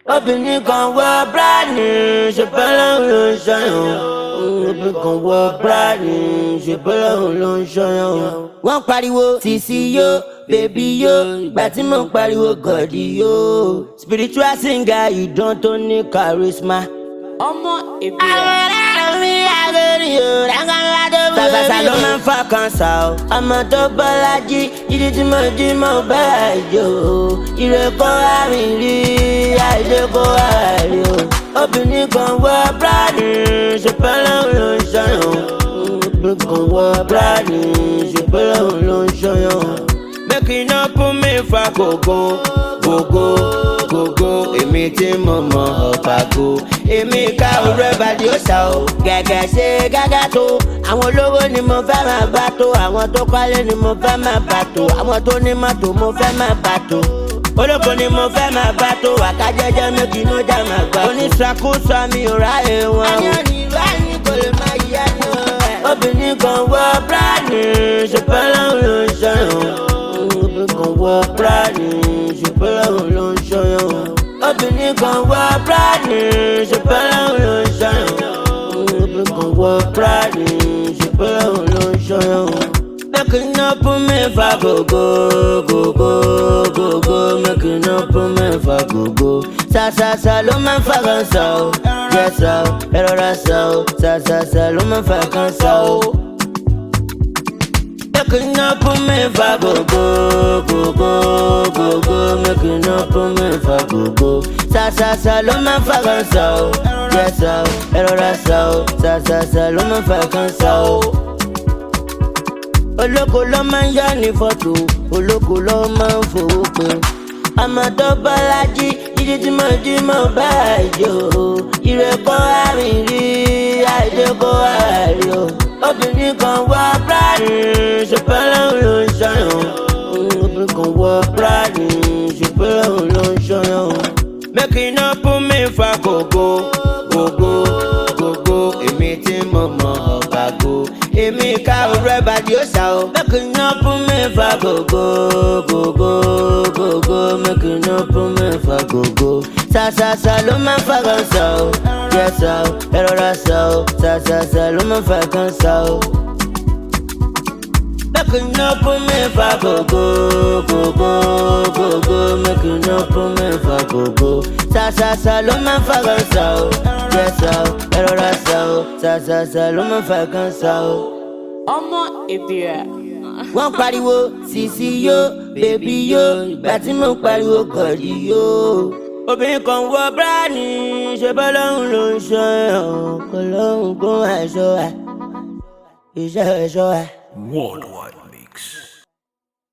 obìnrin kan wọ bíráàdì ṣùgbọ́n ló ń ṣọyàn obìnrin kan wọ bíráàdì ṣùgbọ́n ló ń ṣọyàn. wọ́n pariwo sisi yo bèbí yo ìgbà tí mo ń pariwo gọ̀dí yo spiritual singer ìdán tó ní charisma. ọmọ èbí àwọn ará mi àgẹrì o rákàlá tó bí omi. sàṣàṣà ló máa ń fa kanṣà o. ọmọ tó bọ́lá jí ìdí tí mo jí mo bá àjò o. ìrẹ́kọ́ àrìn rí àìdè kó àrí o. obìnrin kan wọ bíráàdì ṣùgbọ́n lòun ló ń ṣọyàn. obìnrin kan wọ bíráàdì ṣùgbọ́n lòun ló ń ṣọyàn. make you no put me for gogo gogo gogo èmi tí mo mọ ọ̀pàgò èmi ká òru ẹ̀bàdì ó ṣá o gẹ́gẹ́ ṣe gágá tó àwọn olówó ni mo fẹ́ máa bá tó àwọn tó kọ́lé ni mo fẹ́ máa bá tó àwọn tó ní mọ́tò mo fẹ́ máa bá tó olóko ni mo fẹ́ máa bá tó àkájẹ́jẹ́ méjì ló já máa gbà. oníṣàkóso mi ò ráyè wọn. àyàn ní ìlú àyìn kò lè máa yẹ ẹnu ẹ̀. obìnrin kan wọ bíráàdì ṣùgbọ́n lòun ló ń ṣọyàn. obìnrin kan wọ bíráàdì ṣùgbọ́n lòun ló ń ṣọyàn. obìnrin kan wọ bíráàdì ṣùgbọ́n lòun ló ń ṣọyàn. obìnrin kan wọ bíráàdì ṣùgbọ́n lòun ló ń ṣọyàn. Make you no put me for go go go go go go. Make you no put me for go go. Sa sa sa ló máa ń fa kan sa o. Jẹ sa o, ẹ rọra sa o. Sa sa sa ló máa ń fa kan sa o. Make you no put me for go go go go go go. Make you no put me for go go. Sa sa sa ló máa ń fa kan sa o. Jẹ sa o, ẹ rọra sa o. Sa sa sa ló máa ń fa kan sa o olóko ló máa ń yá ní fọ́tò olóko ló máa ń fowó pé ọmọ tó bọ́lá jí jíjí tí mo jí mo bá àjò ìrẹ́kọ́ àrìn rí àìdè kó àárí o obìnrin kan wọ bíráàdì ṣùgbọ́n lòun ló ń ṣọyàn obìnrin kan wọ bíráàdì ṣùgbọ́n lòun ló ń ṣọyàn. make you no put me for gogo gogo gogo èmi tí mo mọ ọ̀gbàgbó èmi ká òru ẹ̀bàdì ó ṣá o. make you no put me for gogo gogo gogo make you no put me for gogo. sàṣàṣà ló máa ń fa kan ṣá o. jẹ ṣá o ẹ rọra ṣá o ṣàṣàṣà ló máa ń fa kan ṣá o. Make you no put me for gogo gogo gogo make you no put me for gogo. sàṣàṣà ló máa ń fa kan ṣá o. jẹ ṣá o ẹ rọra ṣá o ṣàṣàṣà ló máa ń fa kan ṣá o ọmọ èbí wọ́n pariwo sisi yo bèbí yo ìgbà tí mo pariwo gọ̀dí yo. obìnrin kan wọ bíráàdì ṣe bọ́ lọ́hùn ló ń ṣọ́ ẹ̀ kò lọ́hùn kó àṣọ ẹ̀ iṣẹ́ ẹ̀ṣọ́ ẹ̀. Worldwide Mix.